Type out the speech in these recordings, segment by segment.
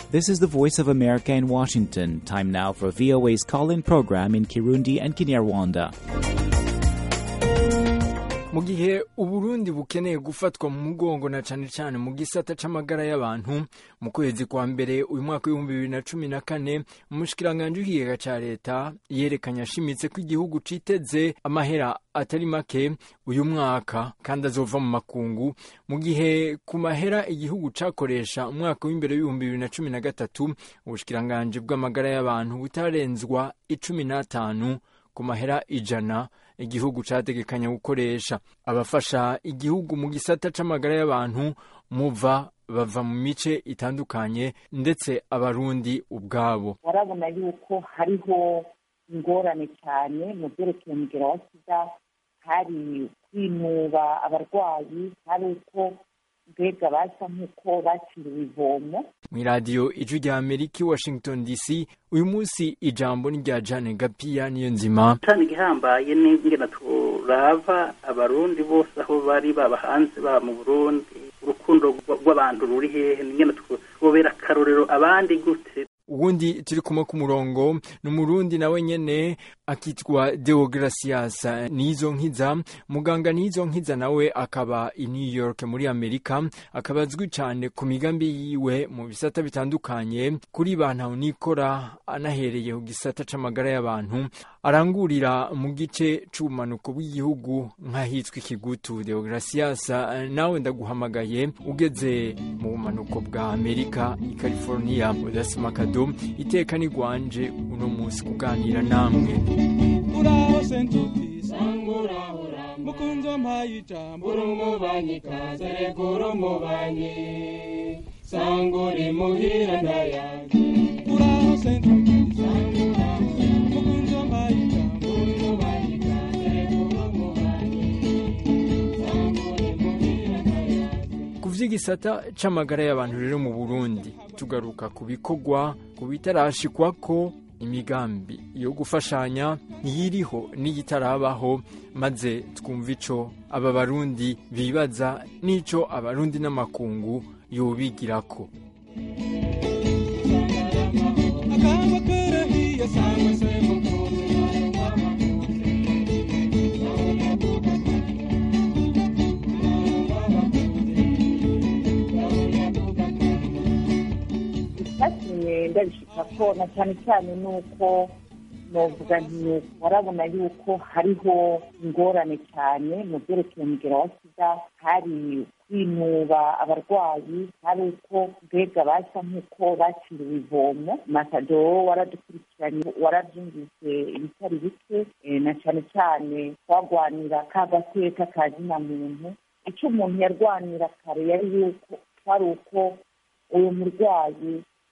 This is the Voice of America in Washington. Time now for VOA's call in program in Kirundi and Kinyarwanda. mu gihe uburundi bukeneye gufatwa mu mugongo na cane cane mu gisata c'amagara y'abantu mu kwezi kwa mbere uyu mwaka w'ibihumbi bibiri na cumi na kane umushikiranganji w'ikigega ca leta yerekanye ashimitse ko igihugu citeze amahera atari make uyu mwaka kandi azova mu makungu mu gihe ku mahera igihugu cakoresha umwaka w'imbere w'ibihumbi bibiri na cumi na gatatu ubushikiranganji bw'amagara y'abantu butarenzwa icumi n'atanu ku mahera ijana igihugu categekanya gukoresha abafasha igihugu mu gisata c'amagara y'abantu muva bava mu mice itandukanye ndetse abarundi ubwabo barabona yuko hariho ingorane cyane mu byerekeye umugera wa sida hari kwinuba abarwayi hari uko mbega basa nk'uko bakiriwe ivomo mu iradiyo ijwi rya amerika i washington dc uyu munsi ijambo ni rya jane gapiya niyo nzima cyane igihambaye n'ingena turava abarundi bose aho bari baba hanze baba mu burundi urukundo rw'abantu ruri hehe n'ingena twobera akarorero abandi gute ubundi turi kumwe ku murongo ni umurundi nawe nyene akitwa deogratias nizo nkiza muganga nizo nkiza nawe akaba i new york muri amerika akaba azwi cyane ku migambi yiwe mu bisata bitandukanye kuri bantu nikora anahereye ku gisata c'amagara y'abantu arangurira mu gice c'ubumanuko bw'igihugu nk'ahitwa ikigutu deogratias nawe ndaguhamagaye ugeze mu bumanuko bwa amerika i california udasimaka iteka ni gwanje uno munsi kuganira namwe uraho sentuti sangurahura mukunzi wampaye ijambo uri umubanyi kaze reka uri umubanyi sanguri muhira ndayaje uraho sentuti sangurahura mukunzi wampaye ijambo uri umubanyi kaze reka uri umubanyi sanguri muhira ndayaje ku vy'igisata c'amagara y'abantu rero mu burundi tugaruka ku bikorwa ku bitarashikwako imigambi yo gufashanya iyiriho n'iyitarabaho maze twumva ico aba barundi bibaza n'ico abarundi n'amakungu yobigirako akaba karahiye sangwe se mukunzi icyatumye ndabishika ko na cyane cyane ni uko novuga nti barabona yuko hariho ingorane cyane mu byerekeye umugera wa sida hari kwinuba abarwayi hari uko mbega basa nk'uko bakiriwe ivomo matado waradukurikiranye warabyumvise ibitari bike na cyane cyane twagwanira ka gateka ka zina muntu icyo umuntu yarwanira kare yari yuko kwari uko uyu murwayi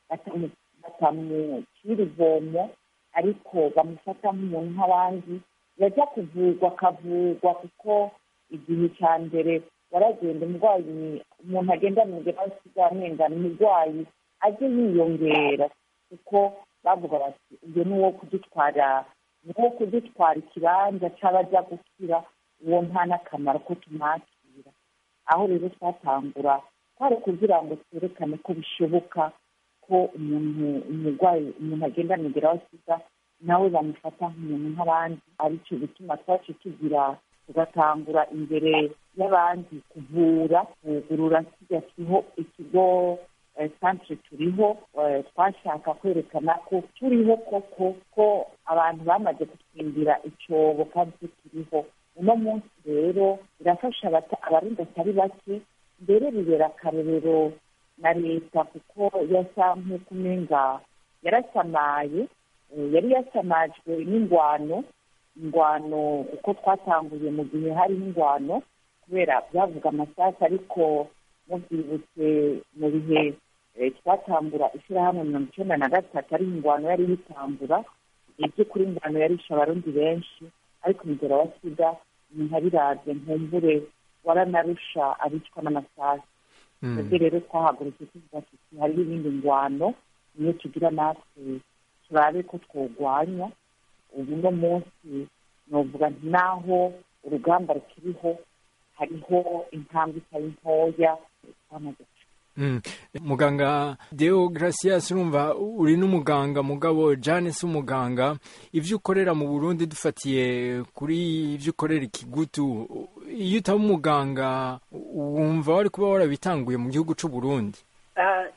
batamucira ivomo ariko bamufata nk'umuntu nk'abandi yajya kuvurwa akavurwa kuko igihe cya mbere waragenda umurwayi umuntu agenda mu gihe basigaye amengana umurwayi ajye yiyongera kuko bavuga bati uyu ni uwo kudutwara ni uwo kudutwara ikibanza cy'abajya gukira uwo nta n'akamaro ko tumwakira aho rero twatangura twari kugira ngo twerekane ko bishoboka ko umuntu umurwayi umuntu agenda amugera aho asiga nawe bamufata nk'umuntu nk'abandi aricyo gituma twacu tugira tugatangura imbere y'abandi kuvura kugurura kijya kiriho ikigo santire turiho twashaka kwerekana ko turiho koko ko abantu bamaze gutwindira icyobo kandi turiho uno munsi rero birafasha abarundi atari bake mbere bibera akarorero na leta kuko yasa nk'uko umenga yarasamaye yari yasamajwe n'ingwano ingwano uko twatanguye mu gihe hariho ingwano kubera byavuga amasasu ariko mubyibutse mu bihe twatambura ishyirahamwe mirongo icyenda na gatatu ariho ingwano yari yitambura igihe by'ukuri ingwano yarisha abarundi benshi ariko umugero wa sida umuntu abirabye nkumbure waranarusha abicwa n'amasasu twebwe rero twahagurutse tuvuga tuti hariho ibindi ngwano niyo tugira natwe turabe ko twogwanya ubu no munsi novuga nti naho urugamba rukiriho hariho intambwe itari ntoya twamaze Mm. muganga deo gracias urumva uri n'umuganga mugabo jane si umuganga ibyo ukorera mu burundi dufatiye kuri ibyo ukorera ikigutu iyo utaba umuganga wumva wari kuba warabitanguye mu gihugu cy'u burundi Ah,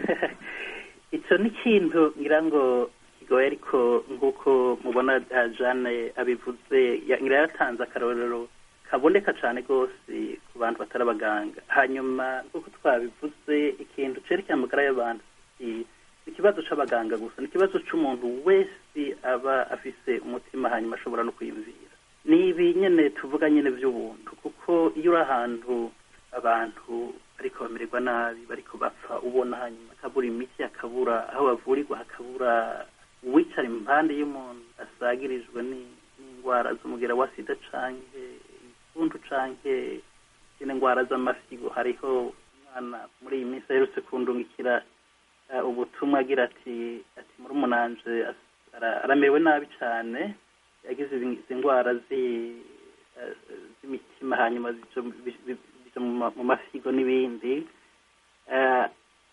icyo ni ikintu ngira ngo kigoye ariko nk'uko mubona ah, Jeanne abivuze ya- ngira yatanze akarorero kaboneka cyane rwose ku bantu batari abaganga hanyuma nk'uko twabivuze ikintu cyerekeye amagara y'abantu si ikibazo cy'abaganga gusa ni ikibazo cy'umuntu wese aba afise umutima hanyuma ashobora no kwiyumvira ni ibi nyine tuvuga nyine by'ubuntu kuko iyo uri ahantu abantu bariko bamererwa nabi bariko bapfa ubona hanyuma akabura imiti akabura aho bavurirwa hakabura uwicara impande y'umuntu asagirijwe ni- n'indwara z'umugera wa sida canke igituntu canke izindi ndwara z'amasigo hariho umwana muri iyi minsi aherutse kundungikira eh, ubutumwa agira ati ati muri umunanje aramerewe nabi cane yagize izi izi ndwara zi- eh, z'imitima hanyuma zica bi- bi- bica mu ma- mu masigo n'ibindi Eh,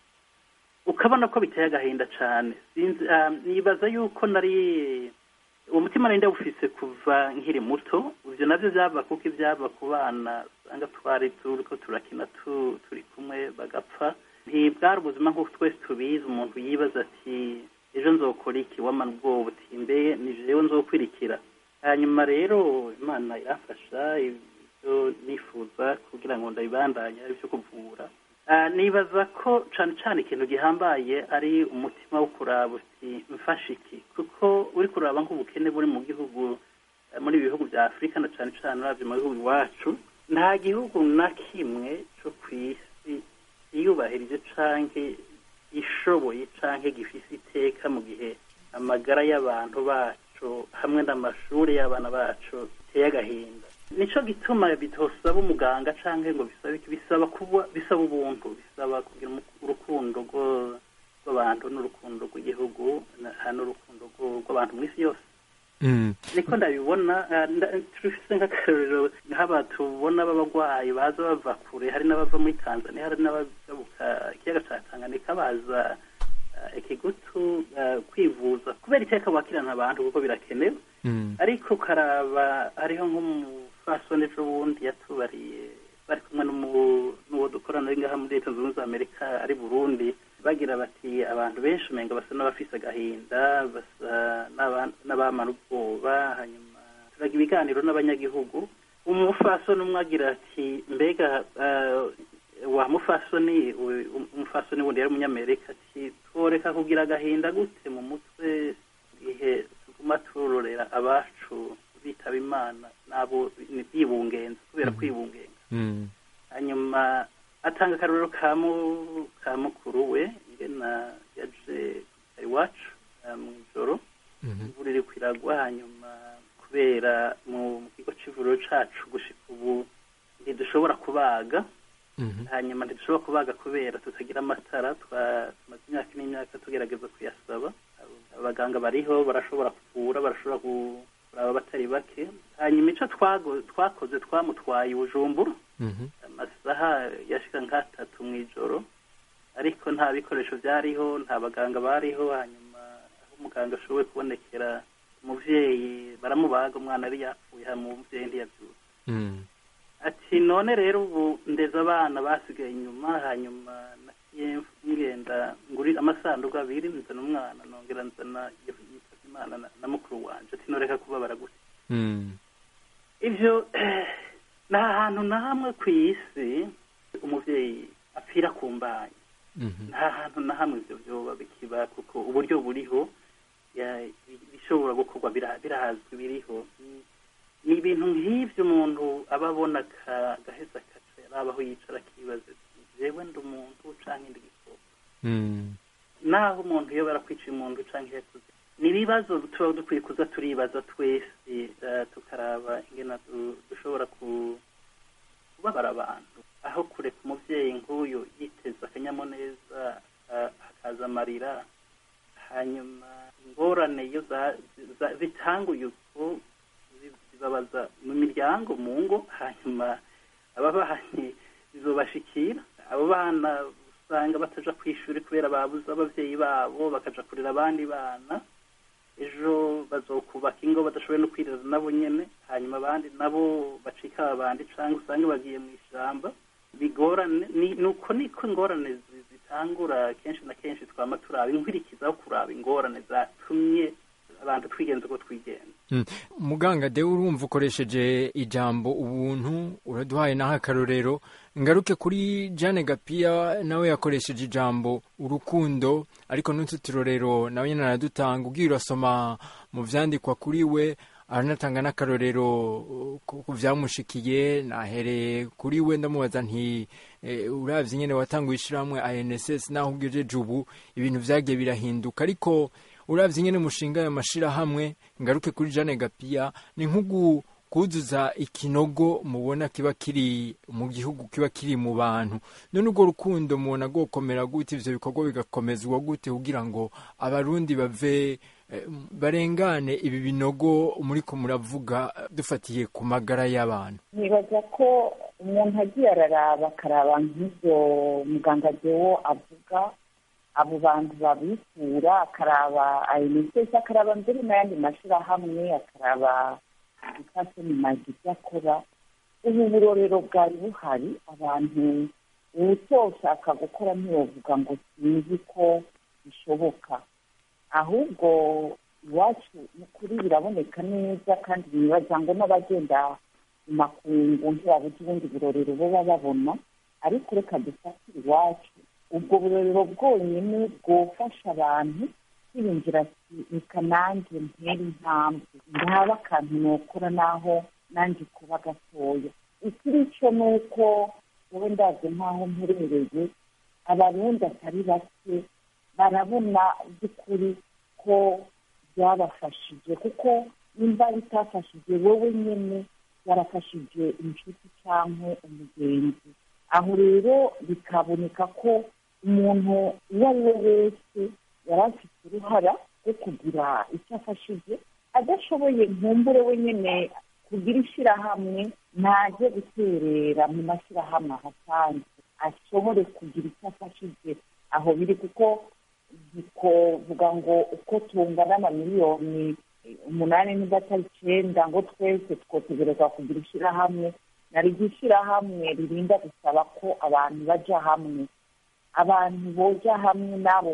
ukabona ko biteye agahinda cyane sinzi ah, nibaza yuko nari uwo mutima nari ndawufise kuva nkiri muto ivyo navyo vyava kuko ivyava ku bana usanga twari turiko turakina tu- turi kumwe bagapfa ntibwari ubuzima nk'uko twese tubizi umuntu yibaza ati ejo nzokora iki wamana ubwoba uti mbe ni jewe nzokwirikira hanyuma rero imana irafasha ibyo nifuza kugira ngo ndabibandanye ari byo kuvura Ah, nibaza ko cane cane ikintu gihambaye ari umutima wo kuraba uti mfashe iki kuko uri kuraba nk'ubukene buri mu gihugu eh, muri ibi bihugu bya afurika na cane cane uravye mu bihugu iwacu nta gihugu na kimwe co kw'isi yiyubahirije canke ishoboye canke gifise iteka mu gihe amagara y'abantu bacu hamwe n'amashuri y'abana bacu biteye agahinda nico gituma bitosaba umuganga canke ngo bisaba iki bisaba kuba bisaba ubuntu bisaba kugira umu- urukundo rwo- rw'abantu n'urukundo rw'igihugu na- n'urukundo rwo- rw'abantu mw'isi yose Mm. niko ndabibona ah, nda- turifise nk'akarorero nk'aba tubona b'abagwayi baza bava kure hari n'abava muri tanzania hari n'abajabuka ikiyaga ca tanganyika baza ah, ikigutu ah, kwivuza kubera iteka bakirana abantu kuko birakenewe Mm. ariko ukaraba hariho nk'umufasoni ejo bundi yatubariye bari kumwe n'umu- n'uwo dukorana ari ngaha muri leta zunze ubumwe za amerika ari burundi bagira bati abantu benshi umenga basa n'abafise agahinda basa n'aba- n'abamara ubwoba hanyuma turaga ibiganiro n'abanyagihugu umufasoni umwe agira ati mbega ah, wa mufasoni we- umufasoni wundi yari umunyamerika ati tworeka kugira agahinda gute mu mutwe igihe tuguma turorera abacu bitaba imana nabo bibungenza kubera kwibungenza Mm. hanyuma atanga akarorero ka mu- ka mukuru we ngena yaje iwacu eh, mu ijoro Mhm. imvura iri kwiragwa hanyuma kubera mu mu kigo c'ivuriro cacu gushika ubu ntidushobora kubaga Mhm. hanyuma ntidushobora kubaga kubera tutagira amatara twa- tumaze imyaka n'imyaka tugerageza kuyasaba Abo- abaganga bariho barashobora kuvura barashobora ku- kuraba batari bake hanyuma ico twago- twakoze twamutwaye i bujumbura Mhm. amasaha yashika nk'atatu mw'ijoro ariko nta bikoresho byariho nta baganga bariho hanyuma aho umuganga ashoboye kubonekera umuvyeyi baramubaga umwana yari yapfuye hanyuma umuvyeyi ntiyavyuka Mm. ati none rero ubu ndeza abana basigaye inyuma hanyuma nagiye ngenda nguri amasanduku abiri nzana umwana nongera nzana yitavye imana na- na mukuru wanje ati noreka kubabara gutya Mm. ivyo nta hantu na hamwe ku isi umuvyeyi apfira ku mbanyi Mhm. nta hantu na hamwe ivyo vyoba bikiba kuko uburyo buriho ya- bishobora gukorwa bira- birazwi biriho Ni- ni ibintu nk'ivyo umuntu aba abona ka- gaheza kaca yarabaho yicara akibaza ati jewe ndi umuntu canke ndi igikoko Mm. naho umuntu iyo barakwiciye umuntu canke yakuze ni ibibazo tuba dukwiye kuza turibaza twese eh, tukaraba ingena du- dushobora ku- kubabara abantu aho kureka umuvyeyi nk'uyu yiteza akanyamuneza eh, hakaza amarira hanyuma ingorane iyo za- za- zitanguye uko zi- zibabaza mu miryango mu ngo hanyuma ababanyi bizobashikira abo bana usanga bataja ku ishuri kubera babuze abavyeyi babo bakaja kurera abandi bana ejo bazokubaka ingo badashoboye no kwirera nabo nyene hanyuma abandi nabo bacika abandi canke usange bagiye mu ishamba bigorane ni nuko niko ingorane zi- zitangura kenshi na kenshi twama turaba inkwirikizaho kuraba ingorane zatumye abantu twigenza uko twigenza Mm. muganga de urumva ukoresheje ijambo ubuntu uraduhaye naho akarorero ngaruke kuri jane gapiya nawe yakoresheje ijambo urukundo ariko n'utu turorero nawe nyine aradutanga ubwiye urasoma mu vyandikwa kuri we aranatanga n'akarorero uh, ku ku vyamushikiye nahereye kuri we ndamubaza nti eh, uravye nyene watanguye ishirahamwe anss naho ugejeje ubu ibintu vyagiye birahinduka ariko uravye nyene mushinga aya mashirahamwe ngaruke kuri Jane Gapiya ni nkugu kuzuza ikinogo mubona kiba kiri mu gihugu kiba kiri mu bantu none urwo rukundo mubona gokomera gute ivyo bikorwa bigakomezwa gute kugira ngo abarundi bave eh, barengane ibi binogo muriko muravuga eh, dufatiye ku magara y'abantu nibaza ko umuntu agiye araraba akaraba nk'ibyo muganga dewo avuga abo bantu babikura akaraba ayinitesi akaraba mbere n'ayandi mashyirahamwe akaraba ifashe mu mazu ibyo akora ubu burorero bwari buhari abantu uwutoshaka gukora ntiyovuga ngo sinzi ko bishoboka ahubwo iwacu ni ukuri biraboneka neza kandi nibaza ngo n'abagenda mu makungu ntibabuze ubundi burorero baba babona ariko reka dufatire iwacu ubwo burorero bwonyine bwofasha abantu kwiyumvira ati reka nanjye ntere intambwe ndaba akantu nokora naho nanjye kuba gatoya ikiri cyo ni uko wowe ndazi nk'aho mperereye abarundi atari bake barabona by'ukuri ko byabafashije kuko nimba bitafashije wowe nyine yarafashije inshuti cyangwa umugenzi aho rero bikaboneka ko umuntu uwo ari we wese yari afite uruhara rwo kugira icyo afashije adashoboye nkumbure we nyine kugira ishyirahamwe ntajye guterera mu mashyirahamwe ahasanzwe ashobore kugira icyo afashije aho biri kuko bikovuga ngo uko tungana amamiliyoni umunani niba atari icyenda ngo twese twotegerezwa kugira ishyirahamwe nari ishyirahamwe ririnda gusaba ko abantu bajya hamwe abantu boja hamwe n'abo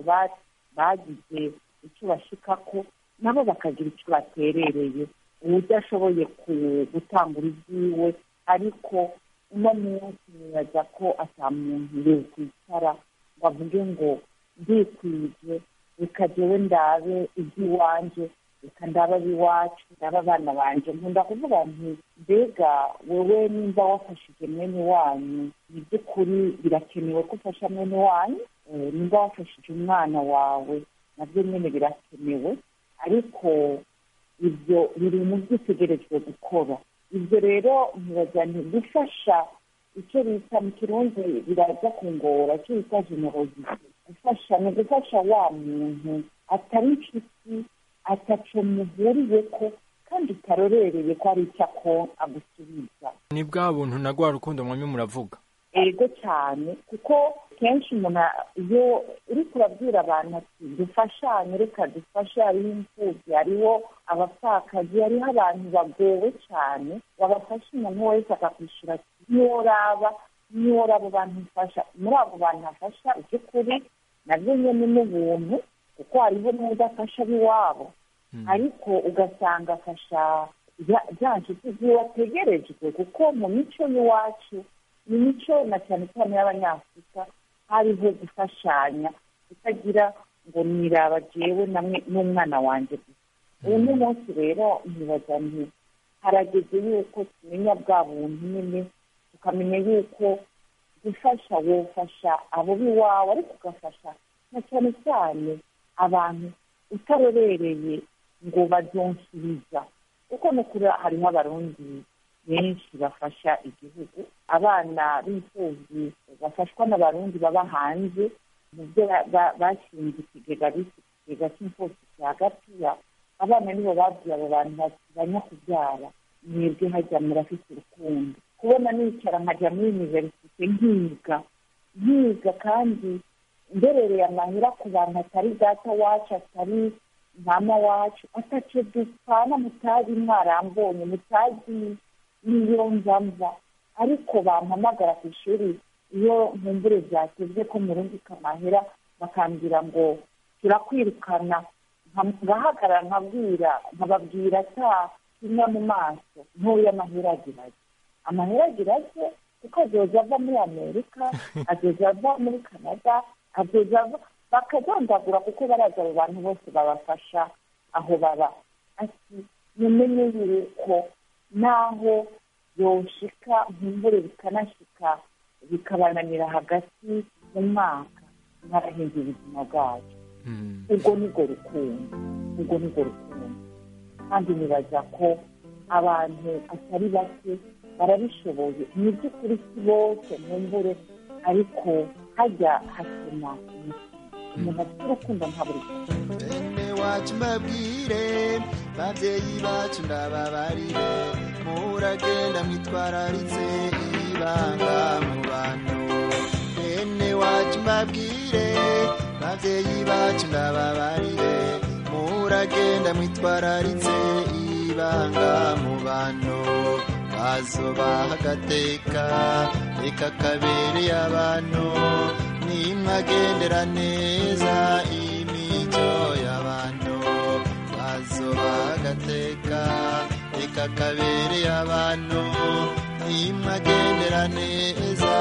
bagize icyo bashikako nabo bakagira icyo baterereye udashoboye gutangura ibyiwe ariko uno munsi nibaza ko ata muntu yokwicara ngo avuge ngo ndikwije reka jewe ndabe iby'iwanje reka ndaba ab'iwacu ndaba abana banje nkunda kuvuga nti mbega wowe nimba wafashije mwene wanyu ni by'ukuri birakenewe ko ufasha mwene wanyu nimba wafashije umwana wawe nabyo nyine birakenewe ariko ibyo biri mu byo utegerejwe gukora ibyo rero ntibagira nti gufasha icyo bita mu kirundi biraza kungora icyo bita generosite gufasha ni ugufasha wa muntu atari inshuti ataco muhuriye ko kandi utarorereye ko ari icyo ako agusubiza ni bwa buntu na rwa rukundo mwamwe muravuga ego cyane kuko kenshi umuntu iyo uri kurabwira abantu ati dufashanye reka dufashe hariho imfubyi hariho abapfakazi hariho abantu bagowe cyane babafasha umuntu wese akakwishyura ati ntiworaba ntiworaba abo bantu mfasha muri abo bantu afasha iby'ukuri nabyo nyine n'ubuntu kuko hariho n'udafasha ab'iwabo ariko ugasanga afasha bya nshuti ziwe ategerejwe kuko mu mico y'iwacu ni mico na cyane cyane y'abanyafurika hariho gufashanya kutagira ngo niraba jewe n'umwana wanjye gusa uyu ni munsi rero ntibaza nti harageze yuko tumenya bwa buntu nyine tukamenya yuko gufasha wofasha abo b'iwawe ariko ugafasha na cyane cyane abantu utarorereye ngo babyonsubiza kuko no kuri hariho abarundi benshi bafasha igihugu abana b'imfubyi bafashwa n'abarundi baba hanze mu byo bashinze ikigega bise ikigega cy'imfubyi cya gapiya abana nibo babwiye abo bantu bati banyakubyara mwebwe hajya murafite urukundo kubona nicara nkajya muri univerisite nkiga nkiga kandi mberereye amahera ku bantu atari data wacu atari mama wacu ataco dupfana mutazi mwarambonye mutazi n'iyo nza mva ariko bampamagara ku ishuri iyo nkumbure byatezwe ko murungika amahera bakambwira ngo turakwirukana nka- ngahagarara nkabwira nkababwira ata kimwe mu maso ntuye amahera agira ati amahera agira ate kuko azoza ava muri amerika azoza ava muri canada azoza ava bakadondagura kuko baraza abo bantu bose babafasha aho baba ati mumenye yuko naho yoshika nkumbure bikanashika bikabananira hagati mu mwaka mwarahinze ubuzima bwacu Mm. ubwo nibwo rukundo ubwo nibwo rukundo kandi nibaza ko abantu atari bake barabishoboye ni iby'ukuri si bose nkumbure ariko hajya hasema umutima umuntu afite urukundo nta buri bene wacu mbabwire babyeyi bacu ndababarire muragenda mwitwararitse ibanga mu bantu bene wacu mbabwire babyeyi bacu ndababarire muragenda mwitwararitse ibanga mu bantu bazobaha agateka reka kabereye abantu nimwagendera neza imico y'abantu bazobaha agateka reka kabereye abantu nimwagendera neza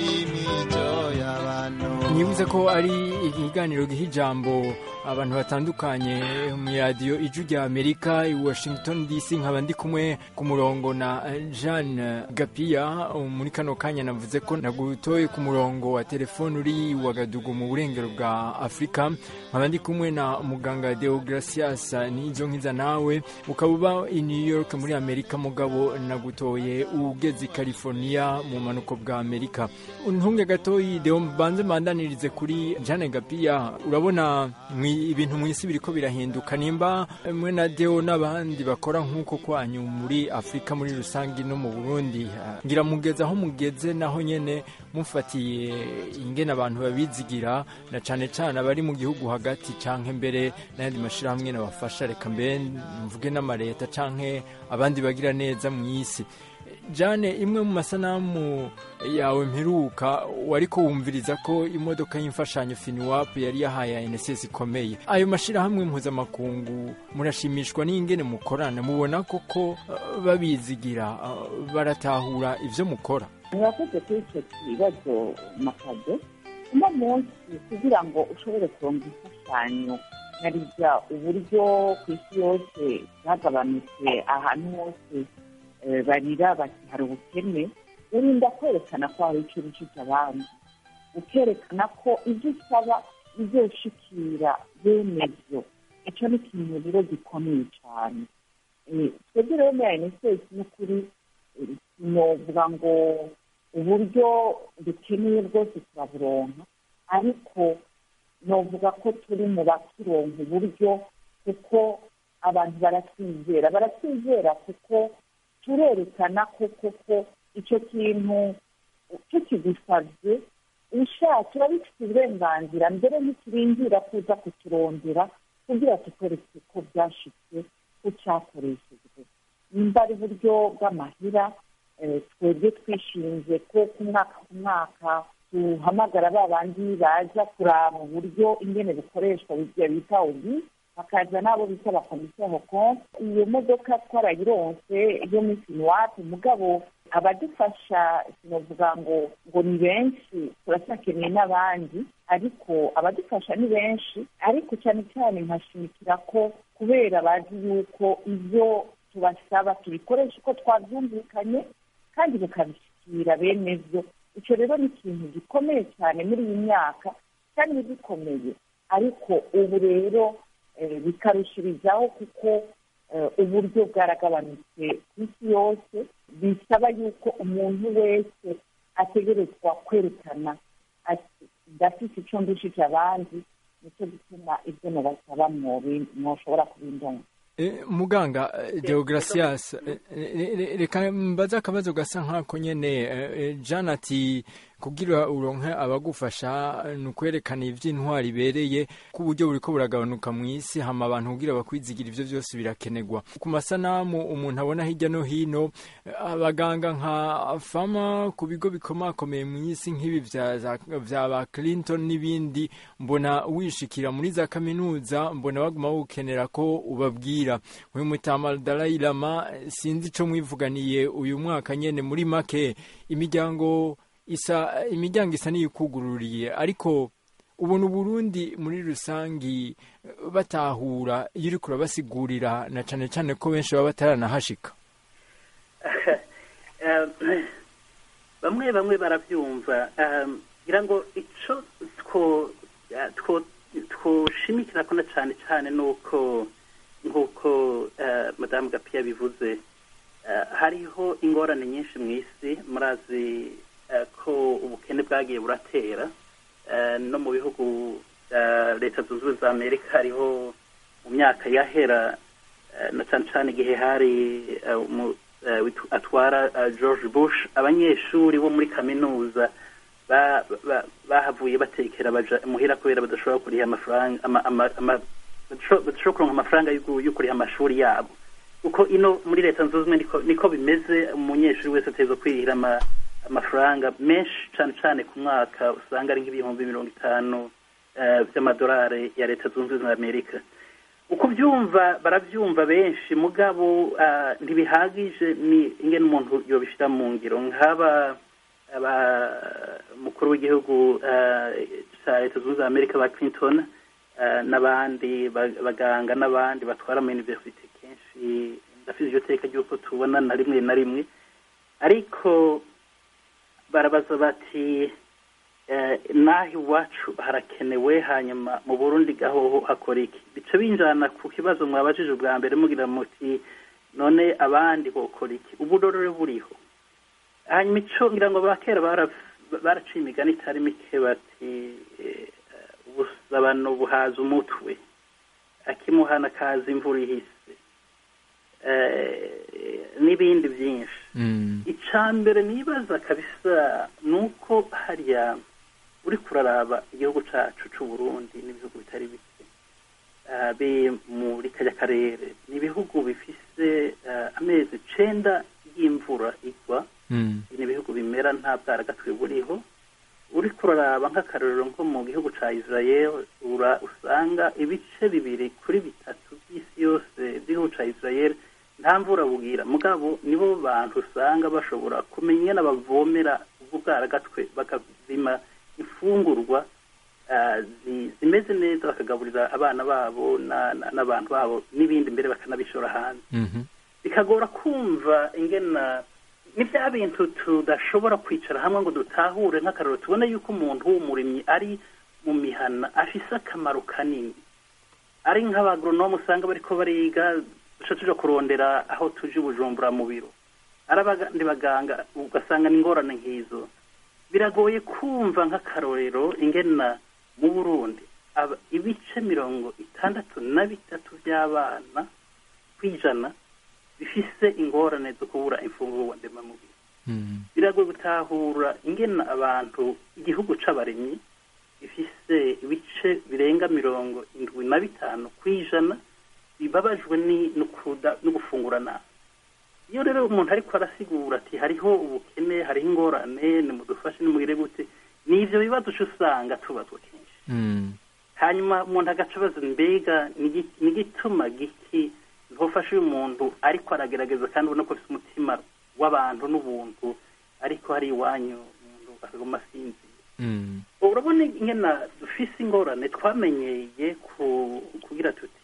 imico y'abantu nyibuze ko ari ikiganiro giha ijambo abantu batandukanye mu radiyo ijwi rya amerika i washington dc nkaba ndi kumwe ku murongo na jeanne gapiya muri kano kanya navuze ko nagutoye ku murongo wa telefone uri wagadugu mu burengero bwa afurika nkaba ndi kumwe na muganga deogratias nizo nkiza nawe ukaba uba i new york muri amerika mugabo nagutoye ugeze i california mu manuko bwa amerika ntunge gatoyi deo mbanze mbandanirize kuri jeanne gapiya urabona mwi- ibintu mu isi biriko birahinduka nimba mwe na deo n'abandi bakora nk'uko kwanyu muri afurika muri rusange no mu burundi ah, ngira mugeze aho mugeze naho nyene mufatiye ingene abantu babizigira na cane cane abari mu gihugu hagati canke mbere n'ayandi mashirahamwe nabafasha reka mbere mvuge n'amareta canke abandi bagira neza mu isi jane imwe mu masanamu yawe mperuka wariko wumviriza ko imodoka y'imfashanyo finiwapu yari yahaye nss ikomeye ayo mashyirahamwe mpuzamakungu murashimishwa n'ingene mukorana mubona koko uh, babizigira uh, baratahura ivyo mukora murakoze kuri icyo kibazo makado uno munsi kugira ngo ushobore kuronga imfashanyo nkarija uburyo ku isi yose bwagabanutse ahantu hose eh, barira bati hari ubukene urinda kwerekana ko hari icyo urusha abandi ukerekana ko ibyo usaba bizoshikira bene byo icyo ni ikintu rero gikomeye cyane Eh, twebwe rero muri ayinesesi n'ukuri eh, sinovuga ngo uburyo dukeneye bwose turaburonka ariko novuga ko turi mu bakironka uburyo kuko abantu baratwizera baratwizera kuko turerekana ko koko icyo kintu tukigusabye ushatse uba bifite uburenganzira mbere ntiturindira kuza kuturondera kugira tukwereke ko byashitse ko cyakoreshejwe nimba ari uburyo bw'amahira eh, twebwe twishinze ko ku mwaka ku mwaka duhamagara ba bandi baza kuraba uburyo ingene bukoreshwa bijya bita obi bakaza n'abo bita abakomisiyo hokonse iyo modoka twarayironse yo muri siniwati mugabo abadufasha sinavuga ngo ngo ni benshi turacyakeneye n'abandi ariko abadufasha ni benshi ariko cyane cyane nkashimikira ko kubera bazi yuko ibyo tubasaba tubikoresha uko twabyumvikanye kandi bikabishyikira bene byo icyo rero ni ikintu gikomeye cyane muri iyi myaka cyane gikomeye ariko ubu rero eh, bikarushirizaho kuko eh, uburyo bwaragabanutse ku isi yose bisaba yuko umuntu wese ategerezwa kwerekana ati ndafite icyo ndushije abandi nicyo gituma ibyo mubasaba mwobi- mwoshobora kubindonga Eh, muganga eh, deogratias eh, eh, re- reka mbaze akabazo gasa nk'ako nyene eh, eh, jean ati kugira uronke abagufasha ni ukwerekana ivy'intwari ibereye ko uburyo buriko buragabanuka mu isi hama abantu kugira bakwizigira ivyo vyose birakenerwa ku masanamu umuntu abona hirya no hino eh, abaganga nka fama ku bigo bikomakomeye mu isi nk'ibi vya za- vya ba clinton n'ibindi mbona wishikira muri za kaminuza mbona baguma wukenera ko ubabwira uyu mutama Dalai Lama eh, sinzi ico mwivuganiye uyu mwaka nyene muri make imiryango isa imiryango isa n'iyikugururiye ariko ubona uburundi muri rusangi eh, batahura iyo uriko urabasigurira na cane cane ko benshi baba bataranahashika Eh, bamwe bamwe barabyumva eh, ngira ngo ico two eh, two- twoshimikira ko na cyane cyane nuko nk'uko eh, madamu gapiya bivuze eh, hariho ingorane nyinshi mu isi murazi eh, ko ubukene bwagiye buratera eh, no mu bihugu bya leta zunze ubumwe za amerika hariho mu myaka yahera eh, na cyane cyane igihe hari eh, umu- eh, witu- atwara eh, george bush abanyeshuri bo muri kaminuza ba- ba- bahavuye batekera baja muhira kubera badashobora kuriha amafaranga ama- ama- ama- badasho- badashobora kuronka amafaranga yo gu- yo kuriha amashuri yabo kuko ino muri leta zunze ubumwe niko, niko bimeze umunyeshuri wese ategerezwa kwirihira ama, amafaranga menshi cyane cyane ku mwaka usanga ari nk'ibihumbi mirongo itanu eh, by'amadolari ya leta zunze ubumwe za amerika uko byumva barabyumva benshi mugabo ah, ntibihagije ni ingene umuntu yobishyira mu ngiro nk'aba aba- umukuru w'igihugu ah, cya leta zunze ubumwe za amerika ba clinton ah, n'abandi ba- baganga n'abandi batwara ama universite kenshi ndafite iryo teka ry'uko tubona na rimwe na rimwe ariko barabaza bati eh, naho iwacu harakenewe hanyuma mu burundi gahoho hakora iki bica binjana ku kibazo mwabajije ubwa mbere mugira muti none abandi bokora iki uburorore buriho hanyuma ico ngira ngo abakera bara- baraciye imigani itari mike bati eh, ubusabano buhaza umutwe akimuhana kaza imvura ihise eh, n'ibindi byinshi icya mbere nibaza kabisa ni uko hariya uri kuraraba igihugu cyacu cy'u Burundi n'ibihugu bitari bike ah, biri muri kajya karere ni ibihugu bifise ah, amezi icenda y'imvura igwa ni ibihugu bimera nta bwaragatwe buriho uri kuraraba nk'akarorero nko mu gihugu cya israel ura usanga ibice bibiri kuri bitatu by'isi yose by'igihugu cya israel nta mvura bugira mugabo nibo bantu usanga bashobora kumenya n'abavomera ubwo bwaragatwe bakazima imfungurwa ah, zi- zimeze neza bakagaburira abana babo na- na- n'abantu babo n'ibindi mbere bakanabishora hanze bikagora kumva ingena ni bya bintu tudashobora kwicara hamwe ngo dutahure nk'akararo tubone yuko umuntu w'umurimyi ari mu mihana afise akamaro kanini ari nk'abagoronome usanga bariko bariga duca tuja kurondera aho tuje i bujumbura mu biro ari abandi baganga ugasanga ni ingorane nk'izo biragoye kumva nk'akarorero ingena mu burundi aba- ibice mirongo itandatu na bitatu by'abana kw'ijana bifise ingorane zo kubura imfungurwa ndemamubiri biragoye gutahura ingena abantu igihugu c'abarimyi gifise ibice birenga mirongo indwi na bitanu kw'ijana bibabajwe ni- no kuda- no gufungura nabi iyo rero umuntu ariko arasigura ati hariho ubukene hariho ingorane nimudufashe nimugire gute ni ivyo bibazo uca usanga tubazwa kenshi hanyuma umuntu agaca abaza mbega ni iki- ni igituma giki ntufashe uyu muntu ariko aragerageza kandi ubona ko afite umutima w'abantu n'ubuntu ariko hari iwanyu umuntu akaguma asinzira urabona ingena dufise ingorane twamenyeye ku- kugira tuti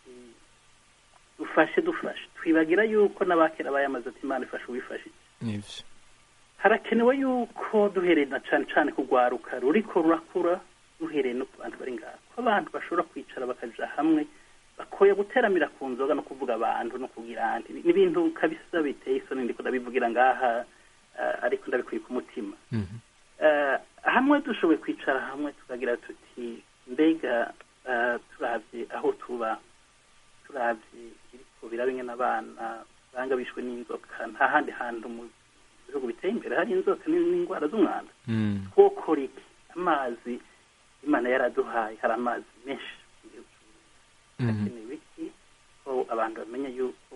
dufashe dufashe twibagira yuko n'abakera bayamaze ati imana ifashe uwifashije nivyo harakenewe yuko duhereye na cane cane kugwaruka ruriko rurakura duhereye no ku bantu bari ngaho ko abantu bashobora kwicara bakaja hamwe bakoye guteramira ku nzoga no kuvuga abantu no kugira andi ni ibintu kabisa biteye isoni ndiko ndabivugira ngaha eh, ariko ndabikuye ku mutima Eh, hamwe dushoboye kwicara hamwe tukagira tuti mbega eh, turavye aho tuba turavye biriko biraba ingene abana banga bishwe n'inzoka nta handi hantu mu ibihugu biteye imbere hari inzoka n- n'indwara z'umwanda Mm. twokora iki amazi imana yaraduhaye hari amazi menshi mu gihugu cy'u Burundi. Mhm. hakenewe iki ko abantu bamenya yuko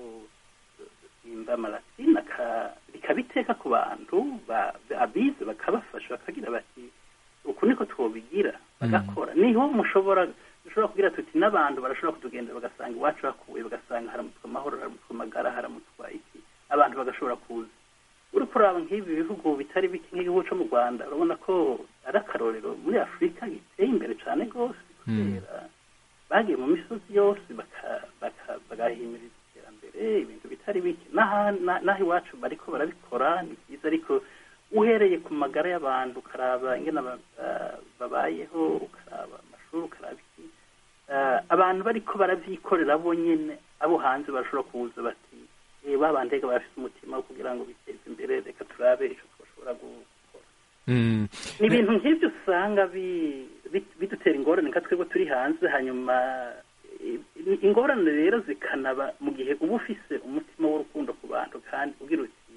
imba marasine bikabiteka ku bantu ba- abize bakabafasha bakagira bati uku niko twobigira bagakora niho mushobora dushobora kugira tuti n'abantu barashobora kutugendera bagasanga iwacu hakuwe bagasanga haramutswa amahoro haramutswa amagara haramutswa iki abantu bagashobora kuza uri kuraba nk'ibi bihugu bitari bike nk'igihugu cyo mu rwanda urabona ko ari akarorero muri afurika giteye imbere cyane rwose kubera bagiye mu misozi yose baka- baka- bagahimiriza iterambere ibintu bitari bike n'aha- na- n'aho iwacu bariko barabikora ni byiza ariko uhereye ku magara y'abantu ukaraba ingene aba- ah, babayeho ukaraba amashuri ukaraba iki Ah, abantu bariko baravyikorera bo nyene abo hanze barashobora kuza bati "Eh, ba bandega barafise umutima wo kugira ngo biteze imbere reka turabe ico twoshobora gukora Mm. ni ibintu nk'ibyo usanga bi- bi- bidutera ingorane nka twebwe turi hanze hanyuma eh, ingorane rero zikanaba mu gihe uba ufise umutima w'urukundo ku bantu kandi ugira uti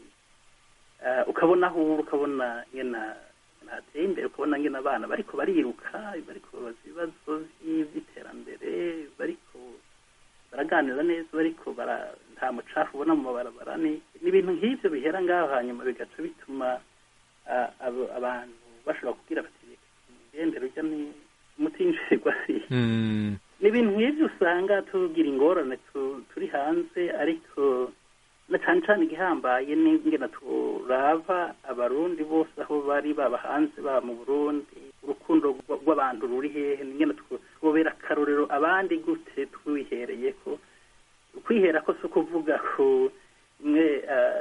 eh, ukabona aho uri ukabona ngena hateye imbere ukabona ngena abana bariko bariruka bariko babaza ibibazo vy- vy'iterambere bariko baraganira neza bariko bara nta mucafu ubona mu mabarabara ni ni ibintu nk'ivyo bihera ngaho hanyuma bigaca bituma ah, abo- abantu bashobora kugira bati umugendero ujya ni umutinjirwa si Mm. ni ibintu nk'ibyo usanga tugira ingorane tu- turi hanze ariko na cyane cyane igihambaye ni ingena turava abarundi bose aho bari baba hanze baba mu burundi urukundo rw- rw'abantu ruri hehe ni ingena twobera akarorero abandi gute twihereye ko kwihera ko si ukuvuga ko mwe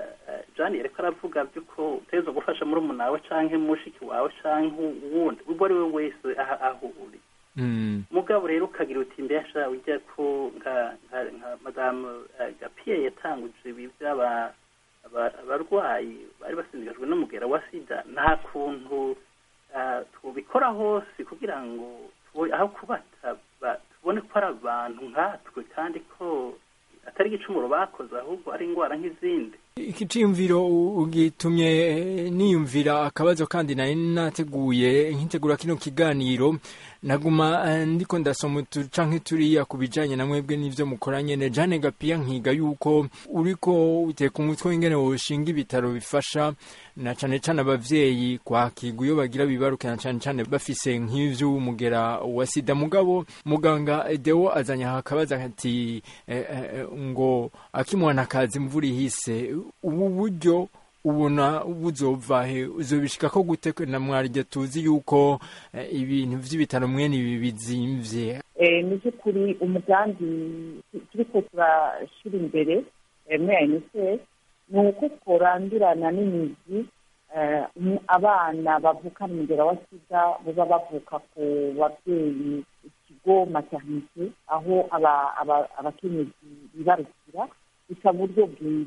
jani yariko aravuga by'uko uteza gufasha muri wawe canke mushiki wawe canke uwundi uwo ari we wese aho aho uri Mm. mugabo rero ukagira uti mbesha ujya ko nka nka nka madamu eh, gapiye yatanguje ibi by'aba aba- abarwayi bari basindikajwe n'umugera wa sida nta kuntu ah, tubikora hose kugira ngo tubo- aho kubata ba- tubone ko ari abantu nkatwe kandi ko atari igicumuro bakoze ahubwo ari indwara nk'izindi iki ciyumviro u- ugitumye eh, niyumvira akabazo kandi nari nateguye nkitegura kino kiganiro naguma eh, ndiko ndasoma utu canke turiya ku bijanye na mwebwe n'ivyo mukora nyene Jane Gapia nkiga yuko uriko uteka umutwe w'ingene woshinga ibitaro bifasha na cane cane abavyeyi kwakirwa iyo bagira bibaruke na cane cane bafise nk'ivy'umugera wa sida mugabo muganga Deo azanye aha akabazo ati eh, eh, ngo akimwana kazi imvura ihise ubu buryo ubona buzova he uzobishika ko gute na mwarya tuzi yuko eh, ibintu vy'ibitaro mwene ibi bizimvye Eh, mu by'ukuri umugambi turiko turashira imbere eh, muri unicef ni uko tworandurana n'imizi eh, mu- abana bavukana umugera wa sida baba bavuka ku babyeyi ikigo maternite aho aba- aba- abakenyezi bibarukira gusa buryo bwiza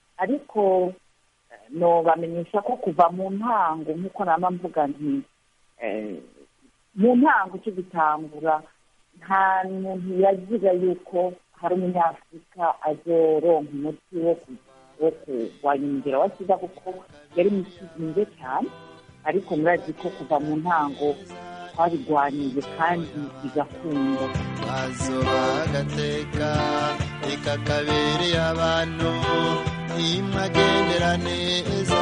ariko eh, no bamenyesha ko kuva mu ntango nk'uko nama mvuga nti eh, mu ntango cyo gitangura nta muntu yagira yuko hari umunyafurika azoronka umuti wo ku- wo kurwanya umugera wa sida kuko yari mukizinze cyane ariko murazi ko kuva mu ntango twabirwaniye kandi bigakunda bazoba agateka reka kabereye abantu nimwagendera neza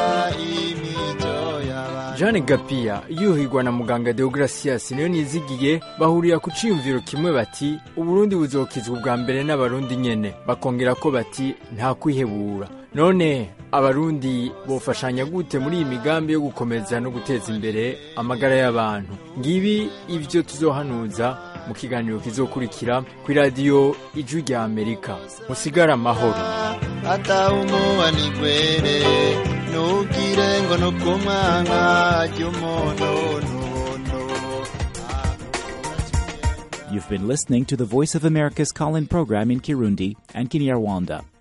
imico y'abantu Jeanne Gapia yuhigwa na muganga Deogracias niyo nizigiye bahurira ku ciyumviro kimwe bati Uburundi buzokizwa ubwa mbere n'abarundi nyene bakongera ko bati nta kwihebura none abarundi bofashanya gute muri iyi migambi yo gukomeza no guteza imbere amagara y'abantu ngibi ivyo tuzohanuza mu kiganiro kizokurikira ku radiyo ijwi rya Amerika musigara amahoro atawumuba nigwere nugire ngo nukumwanga ry'umuntu n'ubuntu You've been listening to the Voice of America's call in program in Kirundi and Kinyarwanda.